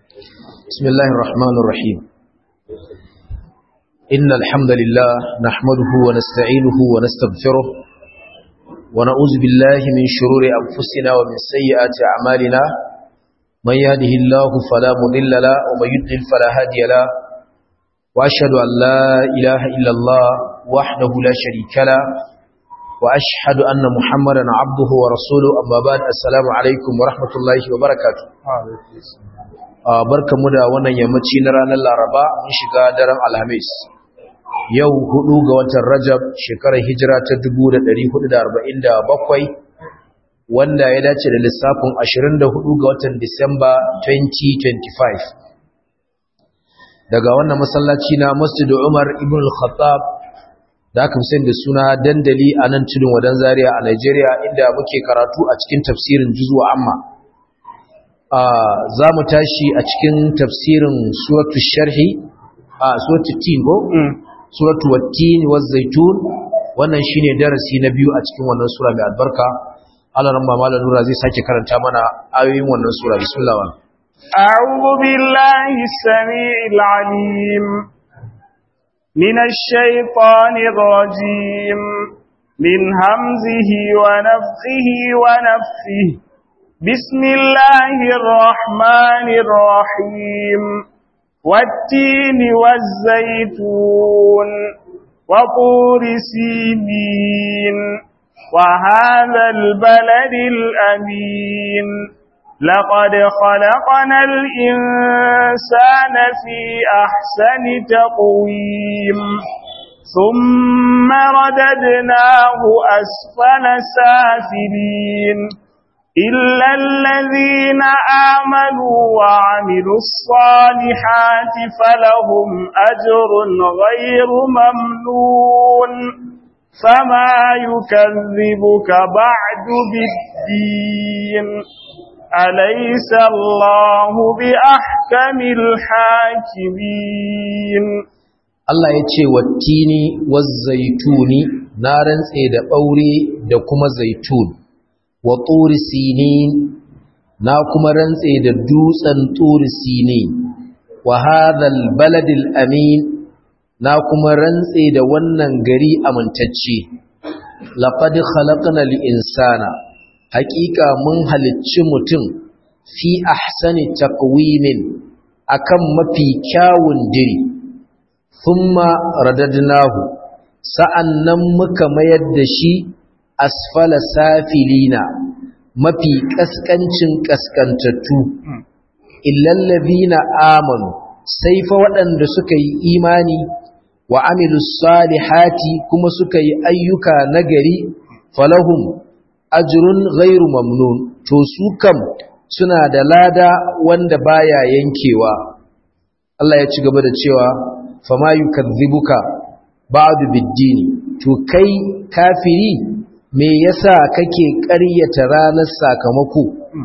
بسم الله الرحمن الرحيم إن الحمد لله نحمده ونستعينه ونستغفره ونعوذ بالله من شرور أنفسنا ومن سيئات أعمالنا من يهده الله فلا مضل له ومن يضلل فلا هادي له وأشهد أن لا إله إلا الله وحده لا شريك له وأشهد أن محمدا عبده ورسوله أما بعد السلام عليكم ورحمة الله وبركاته barkamu da wannan yammaci na ranar Laraba mun shiga daren Alhamis yau hudu ga watan Rajab shekarar hijira ta 1447 wanda ya dace da lissafin 24 ga watan Disamba 2025 daga wannan masallaci na Masjid Umar ibn al-Khattab da aka fi da suna dandali a nan tudun wadan Zaria a Najeriya inda muke karatu a cikin tafsirin juzwa amma za mu tashi a cikin tafsirin suratu sharhi a suratu tin ko suratu wattin wa zaitun wannan shine darasi na biyu a cikin wannan sura mai albarka Allah ran mama nura zai sake karanta mana ayoyin wannan sura bismillah أعوذ بالله السميع العليم من الشيطان الرجيم من همزه ونفخه ونفثه بسم الله الرحمن الرحيم والتين والزيتون وطور سينين وهذا البلد الأمين لقد خلقنا الإنسان في أحسن تقويم ثم رددناه أسفل سافلين إلا الذين آمنوا وعملوا الصالحات فلهم أجر غير ممنون فما يكذبك بعد بالدين أليس الله بأحكم الحاكمين Allah ya ce wattini wazzaituni na rantse da ɓaure da kuma zaitun wa turi sinin na kuma rantse da dutsen turi sinin wa hadhal baladil amin na kuma rantse da wannan gari amintacce laqad khalaqna al insana haqiqa mun halicci mutum fi ahsani taqwimin akan mafi kyawun diri thumma radadnahu sa'annan muka mayar da shi asfala safilina mafi kaskancin kaskantattu illallazina amanu sai fa waɗanda suka yi imani wa amilus salihati kuma suka yi ayyuka nagari falahum ajrun ghairu mamnun to su kam suna da lada wanda baya yankewa Allah ya ci gaba da cewa fama yukazzibuka ba'du biddini to kai kafiri me yasa kake ƙaryata ranar sakamako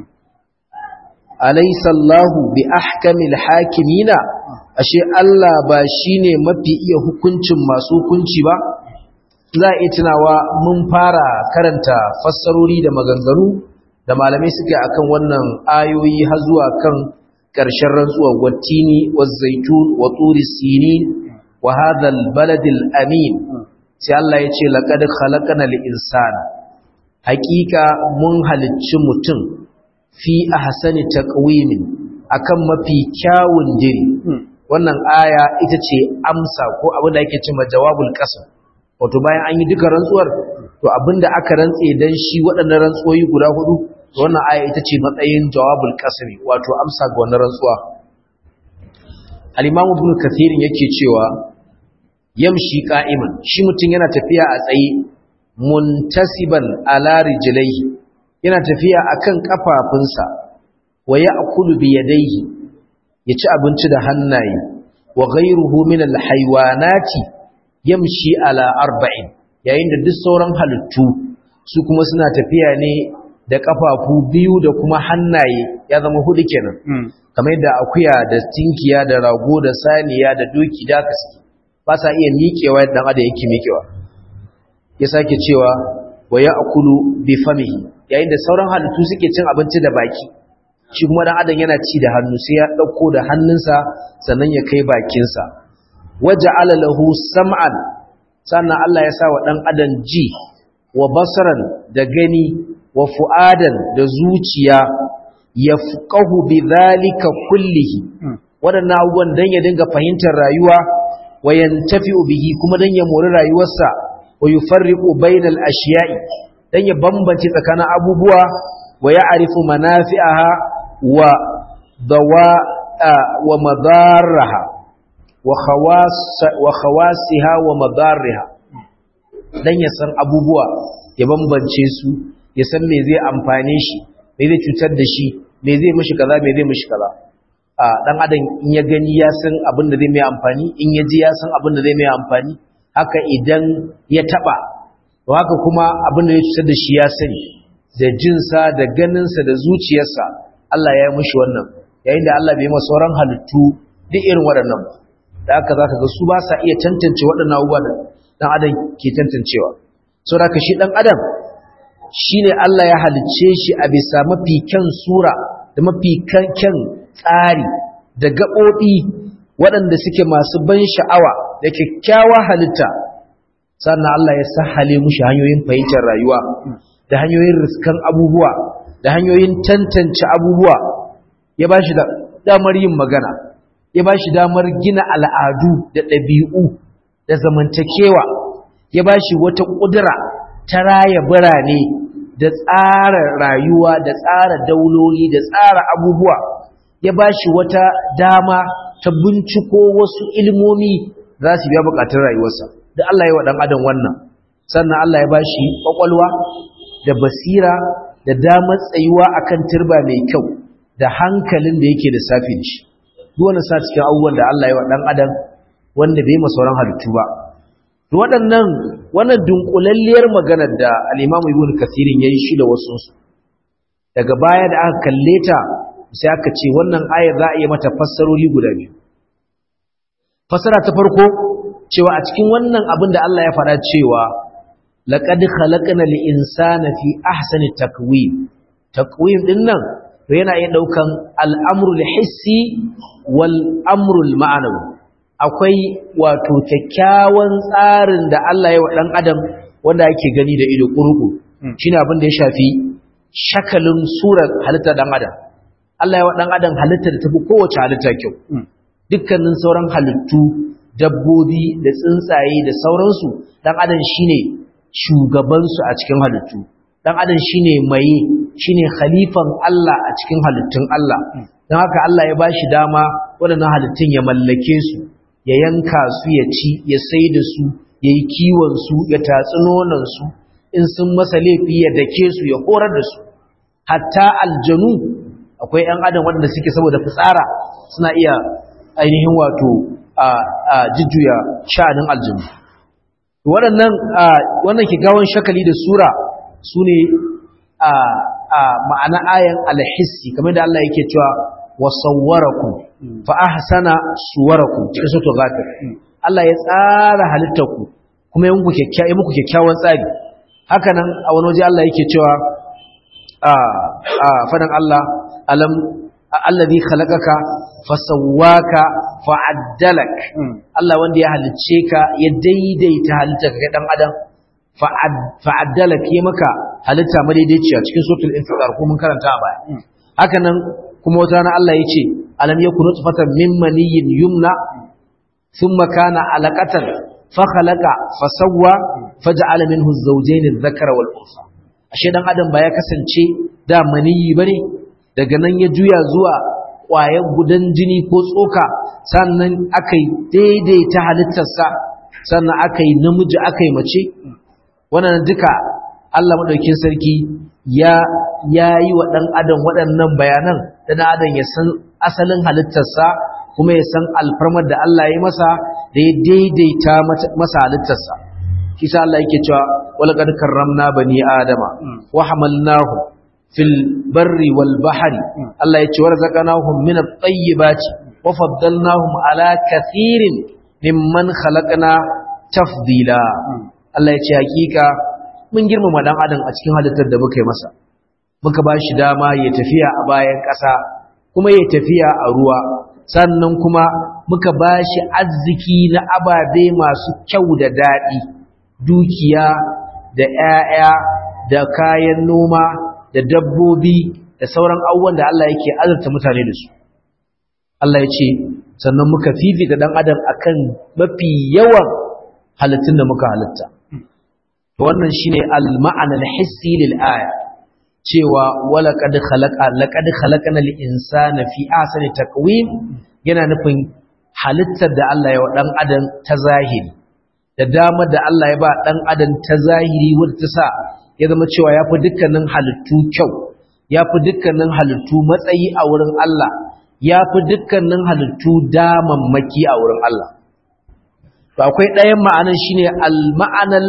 alaysa Allahu bi ahkamil hakimina ashe Allah ba shine mafi iya hukuncin masu hukunci ba za a tunawa mun fara karanta fassarori da maganganu da malamai suke akan wannan ayoyi har zuwa kan ƙarshen rantsuwar wattini wazzaitun wa turi sinin wa hadha baladil amin sai Allah ya ce laqad khalaqnal insana haƙiƙa mun halicci mutum fi ahsani taqwimin akan mafi kyawun diri wannan aya ita ce amsa ko abin da ake cewa jawabul qasam wato bayan an yi duka rantsuwar to abinda aka rantse dan shi waɗannan rantsuwoyi guda hudu to wannan aya ita ce matsayin jawabul qasam wato amsa ga wannan rantsuwa al-imam ibn kathir yake cewa yamshi qa'iman shi mutum yana tafiya a tsaye muntasiban ala rijlaihi yana tafiya akan kafafunsa wa ya'kulu bi yadayhi yaci abinci da hannaye wa ghayruhu min alhayawanati yamshi ala arba'in yayin da duk sauran halittu su kuma suna tafiya ne da kafafu biyu da kuma hannaye ya zama hudu kenan kamar yadda akuya da tinkiya da rago da saniya da doki da kaski ba sa iya miƙewa yadda adam yake miƙewa ya sake cewa wa ya'kulu bi famihi yayin da sauran halittu suke cin abinci da baki shi kuma dan adam yana ci da hannu sai ya dauko da hannunsa sannan ya kai bakinsa waja'ala lahu sam'an sannan Allah ya sa wa dan adam ji wa basaran da gani wa fu'adan da zuciya yafqahu bidhalika kullihi wadannan abubuwan dan ya dinga fahimtar rayuwa wa yantafi'u bihi kuma dan ya mori rayuwarsa wa yufarriqu bainal ashiya'i dan ya bambance tsakanin abubuwa wa ya'rifu manafi'aha wa dawa wa madarraha wa khawas wa khawasiha wa madarriha dan ya san abubuwa ya bambance su ya san me zai amfane shi me zai cutar da shi me zai mishi kaza me zai mishi kaza a dan adam in ya gani ya san abin da zai mai amfani in ya ji ya san abin da zai mai amfani haka idan ya taba to haka kuma abin da ya cutar da shi ya sani da jinsa da ganinsa da zuciyarsa Allah ya yi mishi wannan yayin da Allah bai masa sauran halittu duk irin waɗannan ba da haka zaka ga su ba sa iya tantance waɗannan abubuwa da dan adam ke tantancewa saboda haka shi dan adam shine Allah ya halicce shi a bisa mafi kyan sura da mafi kyan tsari da gaɓoɓi waɗanda suke masu ban sha'awa da kyakkyawa halitta sannan Allah ya sahale mushi hanyoyin fahimtar rayuwa da hanyoyin riskan abubuwa da hanyoyin tantance abubuwa ya ba shi damar yin magana ya ba shi damar gina al'adu da ɗabi'u da zamantakewa ya ba shi wata ƙudura ta raya birane da tsara rayuwa da tsara dauloli da tsara abubuwa ya ba shi wata dama ta binciko wasu ilmomi za su biya bukatun rayuwarsa da Allah ya wa ɗan adam wannan sannan Allah ya ba shi ƙwaƙwalwa da basira da damar tsayuwa akan turba mai kyau da hankalin da yake da safin shi duk wani sa cikin abubuwan da Allah ya wa ɗan adam wanda bai ma sauran halittu ba waɗannan wannan dunkulalliyar maganar da al'imamu ibn kasirin ya yi shi da wasu daga baya da aka kalle ta sai aka ce wannan ayar za a yi mata fassaroli guda biyu fassara ta farko cewa a cikin wannan abin da Allah ya faɗa cewa laqad khalaqna al-insana fi ahsani takwim takwim din nan to yana iya daukan al-amrul hissi wal amrul ma'anawi akwai wato kyakkyawan tsarin da Allah ya wa ɗan adam wanda ake gani da ido ƙurƙu shi ne abin da ya shafi shakalin surar halittar ɗan adam Allah ya wa ɗan adam halittar da tafi kowace halitta kyau dukkanin sauran halittu dabbobi da tsuntsaye da sauransu ɗan adam shi ne shugabansu a cikin halittu ɗan adam shi ne maye shi ne khalifan Allah a cikin halittun Allah don haka Allah ya ba shi dama waɗannan halittun ya mallake su ya yanka su ya ci ya sai da su ya yi kiwonsu ya tatsi nonansu in sun masa laifi ya dake su ya horar da su hatta aljanu akwai 'yan adam waɗanda suke saboda fitsara suna iya ainihin wato a jujjuya sha'anin aljanu waɗannan wannan kigawon shakali da sura su ne a ma'ana ayan alhissi kamar da Allah yake cewa wasawwarakum fa ahsana suwarakum cikin suratul ghafir Allah ya tsara halittarku kuma ya muku kyakkyawa muku kyakkyawan tsari haka nan a wani waje Allah yake cewa a a fadan Allah alam alladhi khalaqaka fasawwaka fa'addalak Allah wanda ya halicce ka ya daidaita halittarka ga dan adam fa'addalak ya maka halitta madaidaiciya cikin suratul infitar ko mun karanta a baya haka nan kuma wata rana Allah ya ce alam yakun nutfatan min maniyyin yumna thumma kana alaqatan fa khalaqa fa sawwa faj'ala minhu az-zawjayn adh-dhakara wal unsa ashe dan adam ba ya kasance da maniyyi bane daga nan ya juya zuwa ƙwayar gudan jini ko tsoka sannan aka yi daidaita halittarsa sannan aka yi namiji aka yi mace wannan duka Allah maɗaukin sarki ya yi wa ɗan adam waɗannan bayanan da ɗan adam ya san asalin halittarsa kuma ya san alfarmar da Allah ya masa da ya daidaita masa halittarsa kisa Allah yake cewa walaqad karramna bani adama wa hamalnahum fil barri wal bahri Allah ya ce warzaqnahum min at-tayyibati wa faddalnahum ala kathirin mimman khalaqna tafdila Allah ya ce hakika mun girmama dan adam a cikin halittar da muka yi masa muka ba shi dama ya tafiya a bayan ƙasa kuma ya tafiya a ruwa sannan kuma muka ba shi arziki na ababe masu kyau da daɗi dukiya da ‘ya'ya da kayan noma da dabbobi da sauran abubuwan da Allah yake azurta mutane da su Allah ya ce sannan muka fifita ɗan adam akan mafi yawan halittun da muka halitta wannan shine al-ma'anar hissi lil aya cewa wala qad khalaqa laqad khalaqana al-insana fi ahsani taqwim yana nufin halittar da Allah ya wa dan adam ta zahiri da dama da Allah ya ba dan adam ta zahiri wanda ta sa ya zama cewa yafi dukkanin halittu kyau yafi dukkanin halittu matsayi a wurin Allah yafi dukkanin halittu damammaki a wurin Allah to akwai ɗayan ma'anan shine al-ma'anal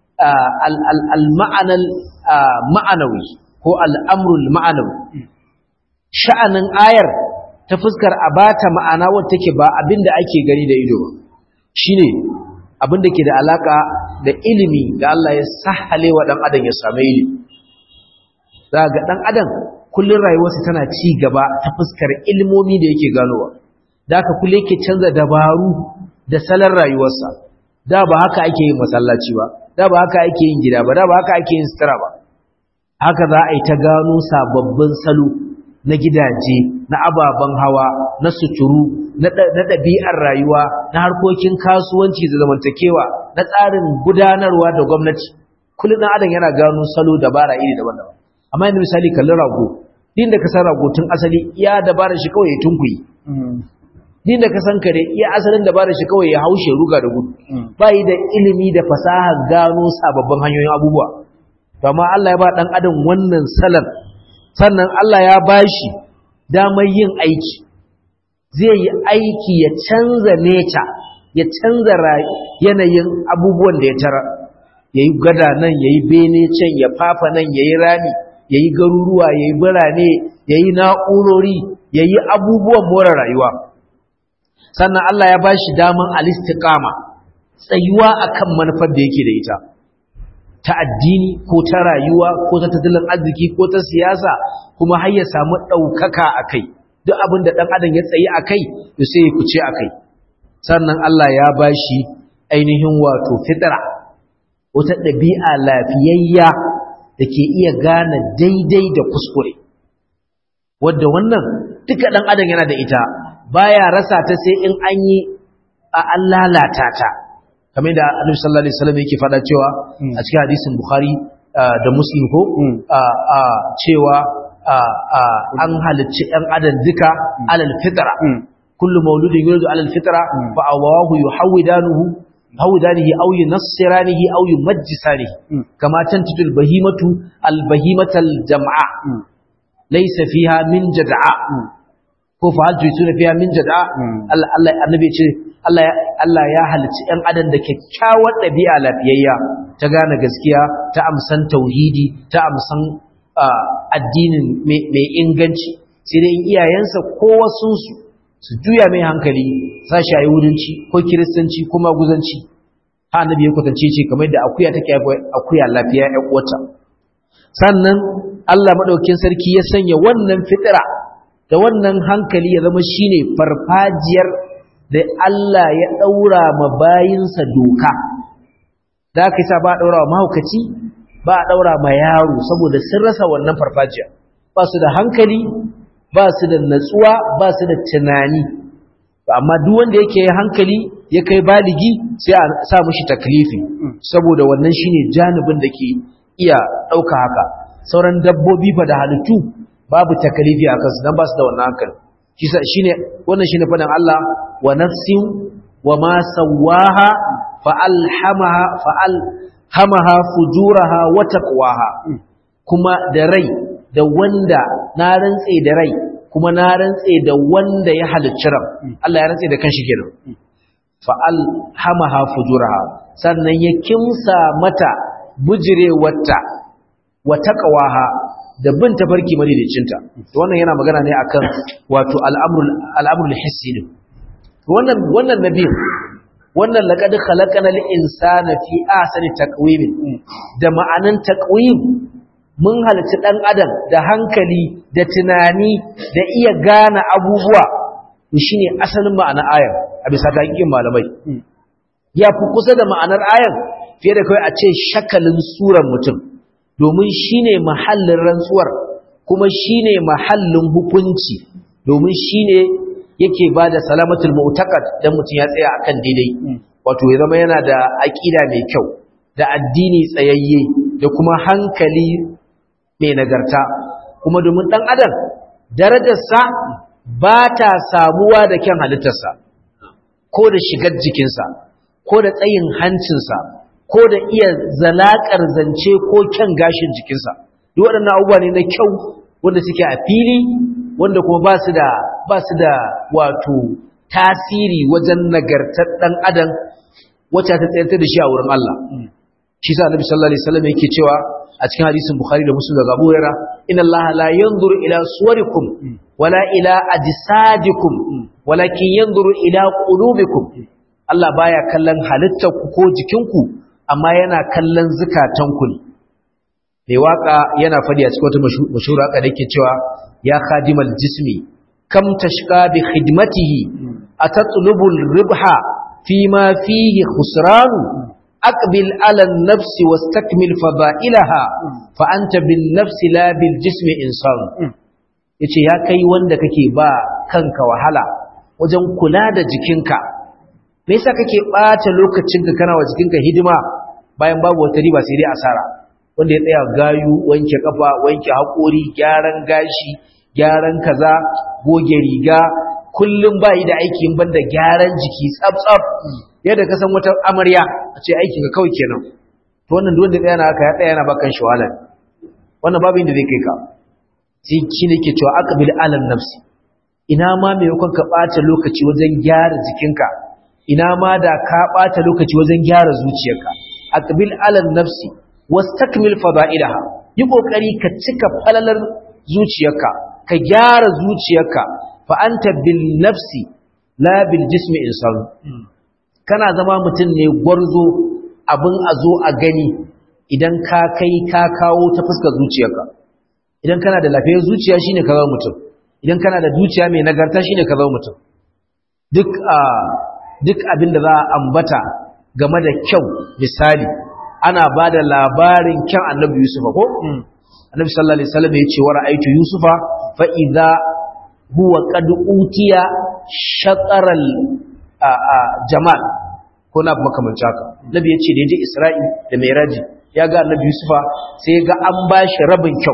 al-ma'anal ma'anawi ko al'amrul ma'anawi sha'anin ayar ta fuskar a bata ma'ana wadda take ba abin da ake gani da ido shi ne abin da ke da alaka da ilimi da Allah ya sahale wa ɗan adam ya same ilimi za ga ɗan adam kullum rayuwarsa tana ci gaba ta fuskar ilmomi da yake ganowa da aka kulle yake canza dabaru da salon rayuwarsa da ba haka ake yin masallaci ba da ba haka ake yin gida ba da ba haka ake yin sutura ba haka za a yi ta gano sababbin salo na gidaje na ababen hawa na suturu na ɗabi'ar rayuwa na harkokin kasuwanci da zamantakewa na tsarin gudanarwa da gwamnati kullum ɗan adam yana gano salo dabara iri daban-daban amma yanzu misali kallon rago din da ka san rago tun asali iya dabarar shi kawai ya tunkuyi din da ka san kare iya asalin dabarar shi kawai ya haushe ruga da gudu ba yi da ilimi da fasaha gano sababbin hanyoyin abubuwa amma Allah ya ba dan adam wannan salar sannan Allah ya bashi damar yin aiki zai yi aiki ya canza nature ya canza yanayin abubuwan da ya tara yayi gada nan yayi bene can ya fafa nan yayi rami yayi garuruwa yayi birane yayi na'urori yayi abubuwan more rayuwa sannan Allah ya bashi daman al-istiqama tsayuwa akan manufar da yake da ita ta addini ko ta rayuwa ko ta tattalin arziki ko ta siyasa kuma har ya samu ɗaukaka a kai duk abin da ɗan adam ya tsayi a kai to sai ya kuce a kai sannan Allah ya ba shi ainihin wato fitira wata ɗabi'a lafiyayya da ke iya gane daidai da kuskure wadda wannan duka ɗan adam yana da ita baya rasa ta sai in an yi a an lalata ta kamar da annabi sallallahu alaihi wasallam yake fada cewa a cikin hadisin bukhari da muslim ko cewa an halicci ɗan adam duka alal fitra kullu mauludin yuladu alal fitra fa awahu yuhawwidanuhu hawdanihi aw yunassiranihi aw yumajjisanihi kama tantijul bahimatu al bahimatal jam'a laysa fiha min jad'a ko fa hal tuytuna fiha min jad'a Allah annabi ce Allah ya halicci ‘yan adam da kyakkyawar ɗabi'a lafiyayya ta gane gaskiya ta amsan tauhidi ta amsan addinin mai inganci sai dai iyayensa ko wasunsu su juya mai hankali sashi a yahudanci ko kiristanci ko maguzanci ha annabi ya kwatance ce kamar da akuya take akuya lafiya ‘yan uwata sannan Allah maɗaukin sarki ya sanya wannan fitira da wannan hankali ya zama shine farfajiyar da Allah ya ɗaura ma bayinsa doka da aka yi sa ba a ɗaura wa mahaukaci ba a ɗaura ma yaro saboda sun rasa wannan farfajiya ba su da hankali ba su da natsuwa ba su da tunani amma duk wanda yake hankali ya kai baligi sai a sa mushi taklifi saboda wannan shine janibin da ke iya ɗauka haka sauran dabbobi fa da halittu babu taklifi a kansu don ba su da wannan hankali shine wannan shine fadan Allah wa nafsin wa ma sawaha fa alhamaha fa alhamaha fujuraha wa taqwaha kuma da rai da wanda na rantse da rai kuma na rantse da wanda ya halicci ran Allah ya rantse da kanshi kenan fa alhamaha fujuraha sannan ya kimsa mata bujirewarta wa taqwaha da bin tafarki madaidacinta wannan yana magana ne akan wato al'amrul al'amrul hissi din wannan wannan nabi wannan laqad khalaqana al-insana fi ahsani taqwim da ma'anan taqwim mun halarci ɗan adam da hankali da tunani da iya gane abubuwa shi ne asalin ma'anar ayar a bisa taƙiƙin malamai ya fi kusa da ma'anar ayar fiye da kawai a ce shakalin suran mutum domin shi ne mahallin rantsuwar kuma shi ne mahallin hukunci domin shi ne yake ba da salamatul mu'taqad dan mutum ya tsaya akan daidai wato ya zama yana da aƙida mai kyau da addini tsayayye da kuma hankali mai nagarta kuma domin ɗan adam darajarsa ba ta samuwa da kyan halittarsa ko da shigar jikinsa ko da tsayin hancinsa ko da iya zalakar zance ko kyan gashin jikinsa duk waɗannan abubuwa ne na kyau wanda suke a fili wanda kuma ba su da ba su da wato tasiri wajen nagartar ɗan adam wacce ta tsayar da shi a wurin Allah shi sa annabi sallallahu alaihi wasallam yake cewa a cikin hadisin bukhari da muslim daga abu hurairah inna allaha la yanzuru ila suwarikum wala ila ajsadikum walakin yanzuru ila qulubikum Allah baya kallon halittar ku ko jikinku amma yana kallon zukatanku ne mai waka yana fadi a cikin wata mashhura haka da yake cewa ya khadimal jismi kam tashqa bi khidmatihi atatlubu ribha fima fihi khusranu أقبل على النفس واستكمل فضائلها فأنت بالنفس لا بالجسم إنسان yace ya kai wanda kake ba kanka wahala wajen kula da jikinka me yasa kake bata lokacinka kana wa jikinka hidima bayan babu wata riba sai dai asara wanda ya tsaya gayu wanke kafa wanke haƙori gyaran gashi gyaran kaza goge riga kullum bayi da aikin banda gyaran jiki tsaf-tsaf yadda ka san wata amarya a ce aikin ka kawai kenan to wannan duk wanda tsaya na haka ya tsaya yana bakan shi wahala wannan babu inda zai kai ka sai shi ne ke cewa aqbil alam nafsi ina ma me yakon ka bata lokaci wajen gyara jikinka ina ma da ka bata lokaci wajen gyara zuciyarka aqbil alam nafsi wastakmil fada'ilaha yi kokari ka cika falalar zuciyarka ka gyara zuciyarka fa anta bil nafsi la bil jismi insan kana zama mutum ne gwarzo abin a zo a gani idan ka kai ka kawo ta fuskar zuciyarka idan kana da lafiyar zuciya shine ka zama mutum idan kana da zuciya mai nagarta shine ka zama mutum duk a duk abin da za a ambata game da kyau misali ana ba da labarin kyan annabi yusufa ko annabi sallallahu alaihi wasallam ya ce wa ra'aytu yusufa fa idza huwa qad utiya shataral jamal ko na makamanci haka nabi ya ce da ya je isra'i da mai ya ga annabi yusufa sai ga an ba shi rabin kyau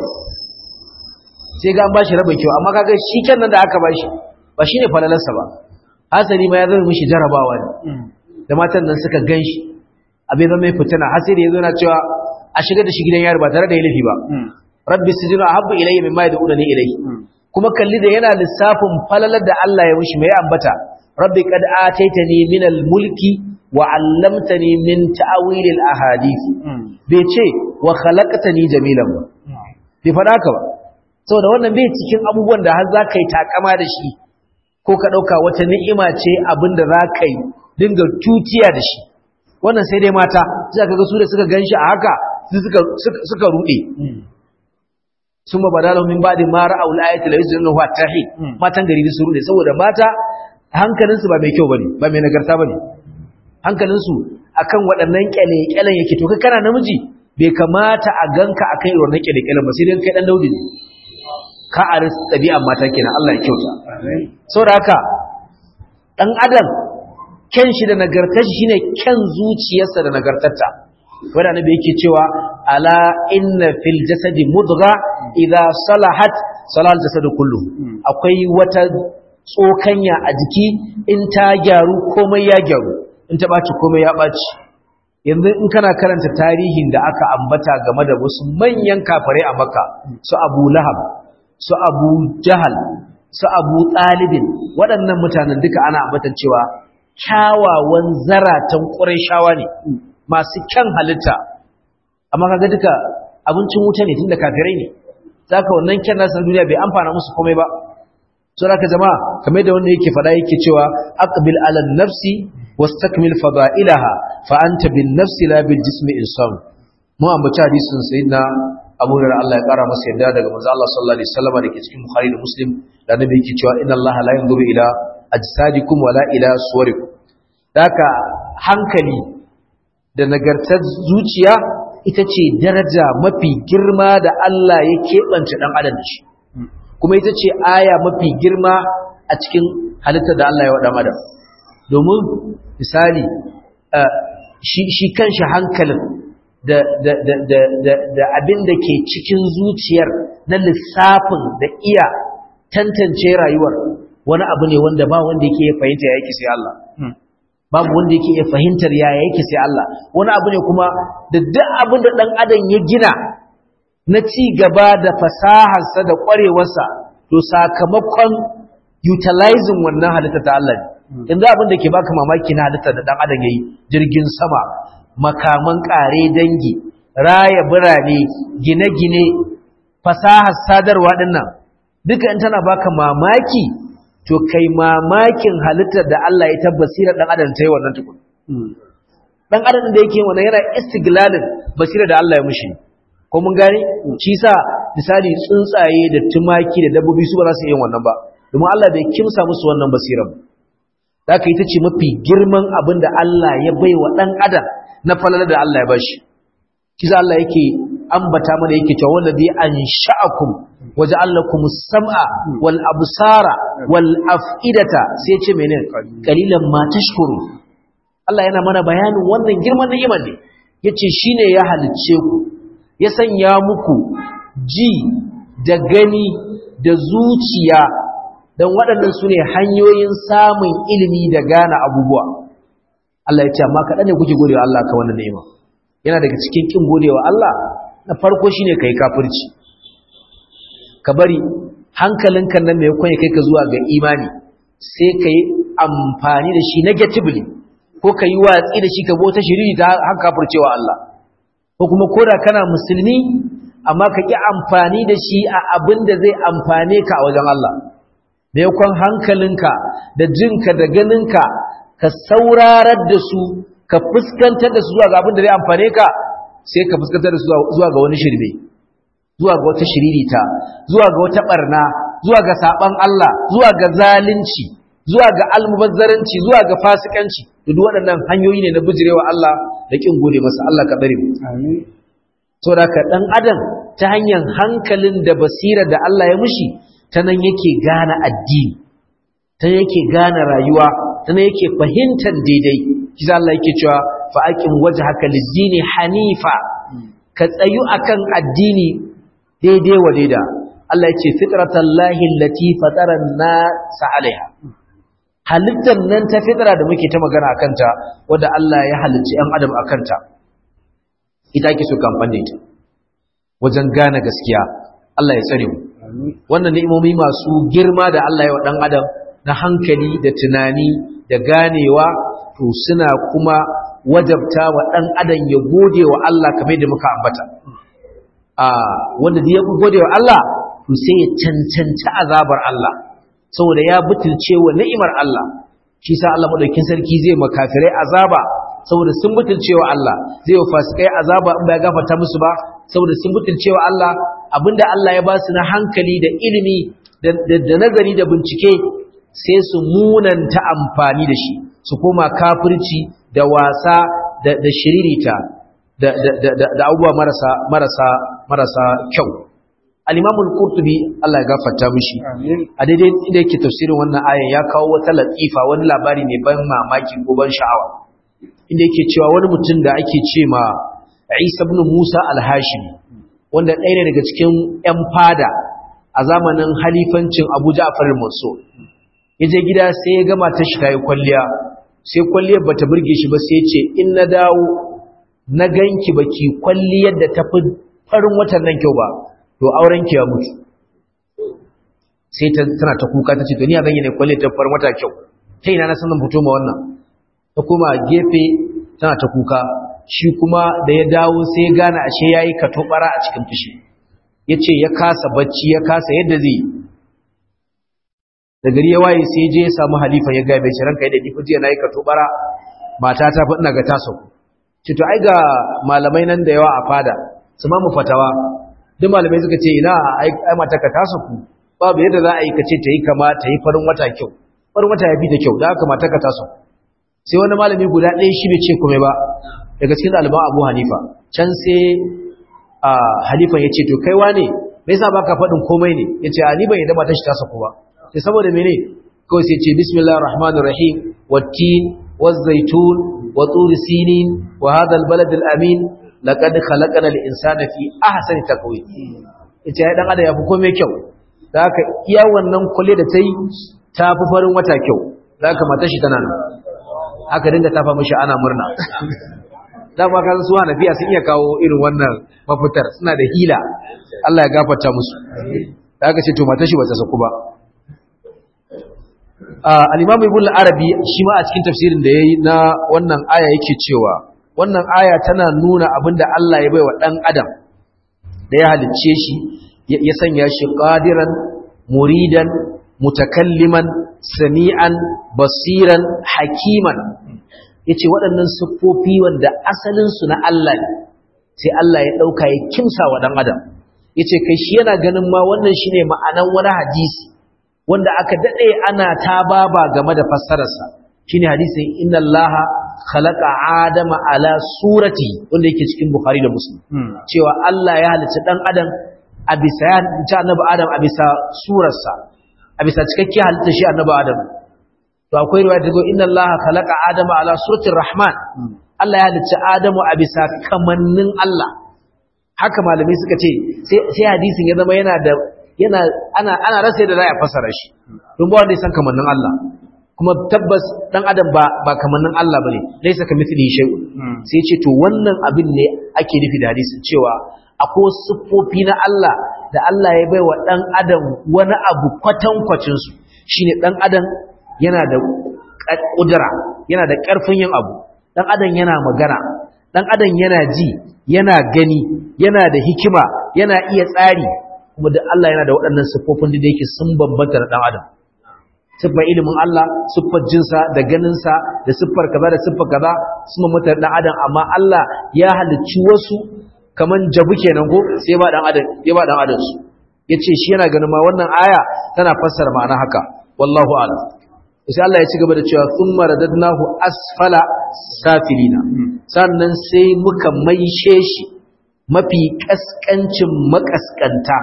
sai ga an ba shi rabin kyau amma kaga shi kan nan da aka ba shi ba shi ne falalarsa ba hasali ma ya zama mishi jarabawa ne da matan nan suka gan shi abin zama ya fitina har sai da ya zo na cewa a shiga da shi gidan yari ba tare da ya laifi ba rabbi sijinu ahabbu ilayya mimma yad'una ni ilayhi kuma kalli da yana lissafin falalar da Allah ya mishi mai ambata rabbi qad ataitani min al-mulki wa 'allamtani min ta'wil al-ahadith bai ce wa khalaqtani jamilan ba bai fada ka ba saboda wannan bai cikin abubuwan da har zaka yi takama da shi ko ka dauka wata ni'ima ce abinda zaka yi dinga tutiya da shi wannan sai dai mata sai kaga su da suka ganshi a haka suka suka rude sun ba badala min ba'di ma ra'aw al-ayati la yuzinu wa tahi matan gari su rude saboda mata hankalinsu ba mai kyau bane ba mai nagarta bane hankalinsu akan waɗannan kyale-kyalen yake to kai kana namiji bai kamata a ganka akan irin wannan kyale-kyalen ba sai dai kai dan daudi ne ka aris ɗabi'an mata kenan Allah ya kyauta saboda haka dan adam kyan shi da nagartar shi shine kyan zuciyarsa da nagartarta wanda annabi yake cewa ala inna fil jasadi mudgha idza salahat salal jasadu kullu akwai wata tsokanya a jiki in ta gyaru komai ya gyaru in ta ɓaci komai ya ɓaci yanzu in kana karanta tarihin da aka ambata game da wasu manyan kafare a maka su abu lahab su abu jahal su abu ɗalibin waɗannan mutanen duka ana ambatan cewa kyawawan zaratan ƙurashawa ne masu kyan halitta amma kaga duka abincin wuta ne tun da kafirai ne za ka wannan kyan nasu duniya bai amfana musu komai ba so da ka jama'a kamar da wanda yake faɗa yake cewa aqbil ala nafsi wastakmil fada'ilaha fa anta bin nafsi la bil jismi insan mu ambaci hadisin sayyidina Abu Hurairah Allah ya kara masa yadda daga manzo Allah sallallahu alaihi wasallam da ke cikin Bukhari da Muslim da Nabi yake cewa inna Allah la yanzuru ila ajsadikum wala ila suwarikum daka hankali da nagartar zuciya ita ce daraja mafi girma da Allah ya keɓance ɗan adam shi kuma ita ce aya mafi girma a cikin halittar da Allah ya wa ɗan adam domin misali shi kanshi hankalin da abin da ke cikin zuciyar na lissafin da iya tantance rayuwar wani abu ne wanda ba wanda yake fahimta ya yake sai Allah babu wanda yake iya fahimtar yaya yake sai Allah wani abu ne kuma da duk abin da dan adam ya gina na ci gaba da fasaharsa da kwarewarsa to sakamakon utilizing wannan halitta ta Allah ne inda abin da ke baka mamaki na halitta da dan adam yayi jirgin sama makaman kare dangi raya birane gine-gine fasahar sadarwa dinnan duka in tana baka mamaki to kai mamakin halittar da Allah ya tabbasira dan adam ta yi wannan tukun dan adam da yake wannan yana istiglalin basira da Allah ya mushi ko mun gane shi sa misali tsuntsaye da tumaki da dabbobi su ba za su yi wannan ba domin Allah bai kimsa musu wannan basiran da ita ce mafi girman abin da Allah ya bai wa dan adam na falala da Allah ya bashi shi sa Allah yake ambata mana yake cewa wallazi ansha'akum waja'alakum as-sam'a wal absara wal af'idata sai ce menene qalilan ma tashkuru Allah yana mana bayanin wannan girman ni'imar ne yace shine ya halicce ku ya sanya muku ji da gani da zuciya dan waɗannan sune hanyoyin samun ilimi da gane abubuwa Allah ya ce amma kaɗan ne kuke godewa Allah ka wannan ni'ima yana daga cikin kin godewa Allah na farko shine kai kafirci ka bari hankalinka nan mai kwanye kai ka zuwa ga imani sai ka yi amfani da shi negatively ko ka yi watsi da shi ka bota shiri ta haka kafircewa Allah ko kuma koda kana musulmi amma ka ƙi amfani da shi a abin da zai amfane ka a wajen Allah maimakon hankalinka da jinka da ganinka ka saurarar da su ka fuskantar da su zuwa ga abin da zai amfane ka sai ka fuskantar da su zuwa ga wani shirme zuwa ga wata shiririta zuwa ga wata barna zuwa ga saban Allah zuwa ga zalunci zuwa ga almubazzaranci zuwa ga fasikanci duk waɗannan hanyoyi ne na bijirewa Allah da kin gode masa Allah ka dare mu amin saboda ka dan adam ta hanyar hankalin da basira da Allah ya mushi ta nan yake gane addini ta yake gane rayuwa ta nan yake fahimtar daidai kiza Allah yake cewa fa aqim wajhaka lid-dini hanifa ka tsayu akan addini daidai wa daida Allah ya ce fitratallahi allati fatara an-nas 'alayha halittar nan ta fitra da muke ta magana akan ta wanda Allah ya halicci ɗan adam akan ta ita ake so kamfan da ita wajen gane gaskiya Allah ya tsare mu wannan ni'imomi masu girma da Allah ya wa ɗan adam na hankali da tunani da ganewa to suna kuma wajabta wa ɗan adam ya gode wa Allah kamar da muka ambata a wanda da ya gode wa Allah to sai ya cancanci azabar Allah saboda ya butulce wa ni'imar Allah shi sa Allah madaukin sarki zai makafirai azaba saboda sun butulce wa Allah zai wa fasikai azaba in ba ya gafarta musu ba saboda sun butulce wa Allah abinda Allah ya ba su na hankali da ilimi da nazari da bincike sai su munanta amfani da shi su koma kafirci da wasa da shiririta da abubuwa marasa marasa marasa kyau al-imam al-qurtubi Allah ya gafarta mishi a daidai inda yake tafsirin wannan ayan ya kawo wata latifa wani labari ne ban mamaki ko ban sha'awa inda yake cewa wani mutum da ake ce ma Isa ibn Musa al-Hashimi wanda ɗaya ne daga cikin ƴan fada a zamanin halifancin Abu Ja'far al-Mansur yaje gida sai ya gama ta shi tayi kwalliya sai kwalliyar bata burge shi ba sai ya ce in na dawo na ganki baki kwalliyar da tafi farin watan nan kyau ba to auren ki ya mutu sai ta tana ta kuka ta ce to ni a ganye ne kwalliyar ta farin wata kyau ta ina na sanin fito ma wannan ta kuma gefe tana ta kuka shi kuma da ya dawo sai ya gane ashe yayi katobara a cikin fushi yace ya kasa bacci ya kasa yadda zai da gari ya waye sai je ya samu halifa ya gabe shi ranka yadda kifi jiya nayi katobara mata ta faɗina ga taso ce to ai ga malamai nan da yawa a fada su ma mu fatawa duk malamai suka ce ina ai mata ka tasu ku babu yadda za a yi kace ta yi kama ta yi farin wata kyau farin wata ya fi ta kyau da haka mata ka tasu sai wani malami guda ɗaya shi bai ce komai ba daga cikin ɗaliban abu hanifa can sai a halifan ya ce to kai wane me yasa baka faɗin komai ne ya ce a ni ban yadda mata shi ta saku ba sai saboda mene kawai sai ce bismillahir rahmanir rahim wattin wazaitun wa turi sinin wa hadha albalad alamin laqad khalaqana al-insana fi ahsani taqwim ita ya dan adam ya fi komai kyau da haka iya wannan kulle da ta yi ta fi farin wata kyau da haka mata shi tana nan aka dinga tafa mishi ana murna dama kan su hanafiya sun iya kawo irin wannan mafitar suna da hila Allah ya gafarta musu da aka ce to mata shi bata saku ba al-imam ibn al-arabi shi ma a cikin tafsirin da yayi na wannan aya yake cewa wannan aya tana nuna abinda Allah ya baiwa dan adam da ya halicce shi ya sanya shi qadiran muridan mutakalliman sami'an basiran hakiman yace waɗannan siffofi wanda asalin su na Allah ne sai Allah ya dauka ya kimsa wa dan adam yace kai shi yana ganin ma wannan shine ma'anan wani hadisi wanda aka dade ana tababa game da fassararsa shine hadisin inna allaha khalaqa adama ala surati wanda yake cikin bukhari da muslim cewa Allah ya halicci dan adam a bisa ta annabi adam a bisa surarsa a bisa cikakken halitta shi annabi adam to akwai riwaya da zo inna allaha khalaqa adama ala surati rahman Allah ya halicci adamu a bisa kamannin Allah haka malamai suka ce sai hadisin ya zama yana da yana ana ana rasa da za a fassara shi don ba wanda ya san kamannin Allah kuma tabbas dan adam ba ba kamannin Allah bane laysa kamithlihi shay'un sai ce to wannan abin ne ake nufi da hadisin cewa akwai siffofi na Allah da Allah ya baiwa dan adam wani abu kwatankwacin su shine dan adam yana da kudura yana da karfin yin abu dan adam yana magana dan adam yana ji yana gani yana da hikima yana iya tsari kuma da Allah yana da waɗannan siffofin da yake sun bambanta da dan adam siffar ilimin Allah siffar jinsa da ganinsa da siffar kaza da siffar kaza sun bambanta da dan adam amma Allah ya halicci wasu kaman jabu kenan ko sai ba dan adam ya ba dan adam su yace shi yana ganin ma wannan aya tana fassara ma'ana haka wallahu a'lam sai Allah ya ci gaba da cewa thumma radadnahu asfala safilina sannan sai muka maishe shi mafi kaskancin makaskanta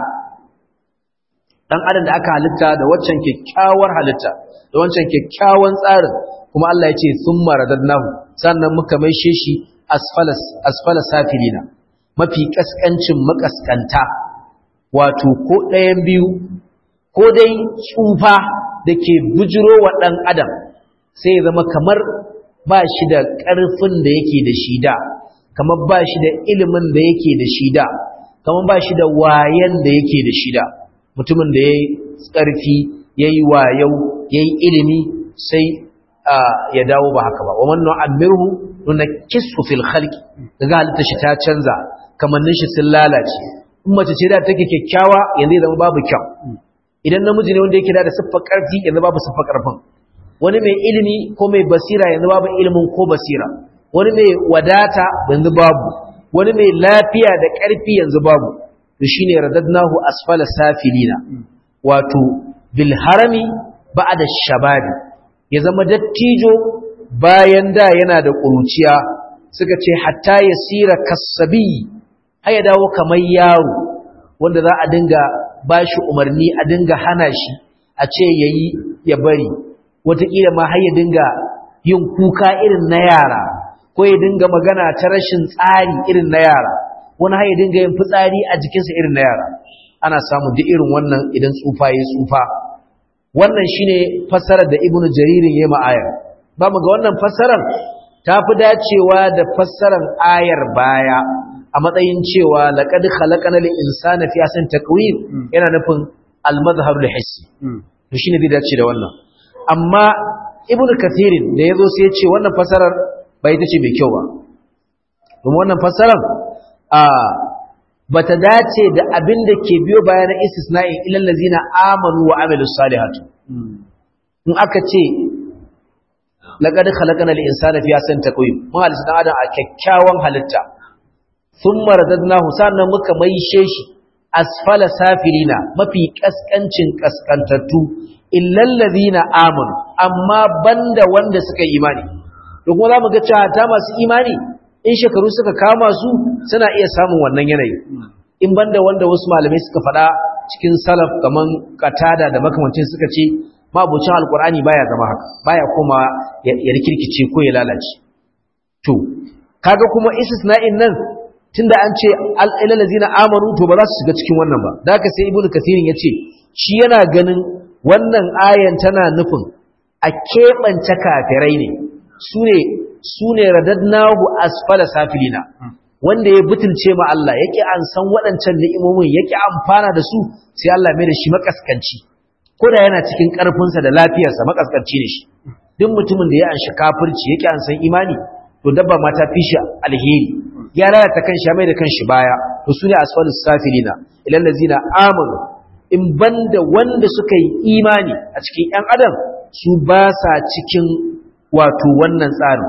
dan adam da aka halitta da waccan kyakkyawar halitta da wancan kyakkyawan tsarin kuma Allah ya ce thumma radadnahu sannan muka maishe shi asfala asfala safilina mafi kaskancin makaskanta wato ko ɗayan biyu ko dai tsufa da ke bujiro wa ɗan adam sai zama kamar ba shi da ƙarfin da yake da shi da kamar ba shi da ilimin da yake da shi da kamar ba shi da wayan da yake da shi da mutumin da ya yi ƙarfi ya yi wayau ya yi ilimi sai ya dawo ba haka ba wa wannan amirhu nuna kisu fil khalqi daga halitta shi ta canza kamannin shi sun lalace in mace ce da take kyakkyawa yanzu zama babu kyau idan namiji ne wanda yake da siffar ƙarfi yanzu babu siffar ƙarfin wani mai ilimi ko mai basira yanzu babu ilimin ko basira wani mai wadata yanzu babu wani mai lafiya da ƙarfi yanzu babu to shine radadnahu asfala safilina wato bil harami ba'da shababi ya zama dattijo bayan da yana da ƙuruciya suka ce hatta yasira kasabi har ya dawo kamar yaro wanda za a dinga ba shi umarni a dinga hana shi a ce ya yi ya bari wataƙila ma har ya dinga yin kuka irin na yara ko ya dinga magana ta rashin tsari irin na yara wani har ya dinga yin fitsari a jikinsa irin na yara ana samun duk irin wannan idan tsufa ya tsufa wannan shine fassarar da ibnu jaririn ya ma'ayar ba mu ga wannan fassarar ta fi dacewa da fassarar ayar baya a matsayin cewa laqad khalaqana lil insana fi ahsani taqwim yana nufin al madhhab al hissi to shine zai dace da wannan amma ibnu kathirin da yazo sai ya ce wannan fasarar bai tace mai kyau ba kuma wannan fasarar a bata dace da abin da ke biyo bayan istisna'in ilal ladzina amanu wa amilus salihati in aka ce laqad khalaqana lil insana fi ahsani taqwim mun halitta dan adam a kyakkyawan halitta sun maradadnahu sannan muka maishe shi asfala safilina mafi kaskancin kaskantattu illal ladina amanu amma banda wanda suka yi imani to kuma zamu ga cewa ta masu imani in shekaru suka kama su suna iya samun wannan yanayi in banda wanda wasu malamai suka faɗa cikin salaf kaman katada da makamancin suka ce mabucin alkur'ani baya zama haka baya kuma ya rikirkice ko ya lalace to kaga kuma istisna'in nan tunda an ce al'ilal ladina amanu to ba za su shiga cikin wannan ba da haka sai ibnu kathirin yace shi yana ganin wannan ayan tana nufin a keɓance kafirai ne sune sune radadnahu asfala safilina wanda ya butulce ma Allah yake an san waɗancan ni'imomin yake amfana da su sai Allah mai da shi makaskanci ko da yana cikin ƙarfinsa da lafiyarsa makaskanci ne shi duk mutumin da ya anshi kafirci yake an san imani to dabba ma ta fi shi alheri ya lalata kanshi ya mai da kanshi baya to su ne asfalus safilina ilal ladzina amanu in banda wanda suka yi imani a cikin ƴan adam su ba sa cikin wato wannan tsarin